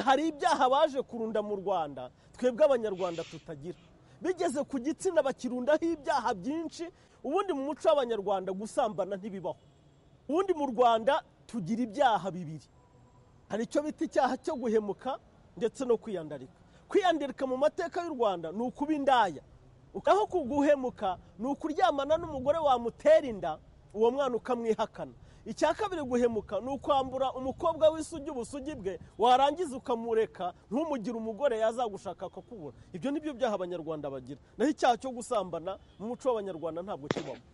hari ibyaha baje kurunda mu rwanda twebwe abanyarwanda tutagira bigeze ku gitsina bakirundaho ibyaha byinshi ubundi mu muco w'abanyarwanda gusambana ntibibaho ubundi mu rwanda tugira ibyaha bibiri hari icyo bita icyaha cyo guhemuka ndetse no kwiyandarika kwiyandarika mu mateka y'u rwanda ni ukuba indaya aho kuguhemuka ni ukuryamana n'umugore wamutera inda uwo mwana ukamwihakana icya kabiri guhemuka ni ukwambura umukobwa w'isugi ubusugi bwe warangiza ukamureka ntumugire umugore yazagushaka akakubura ibyo ni byo byaha abanyarwanda bagira naho icyaha cyo gusambana mu muco w'abanyarwanda ntabwo kibamo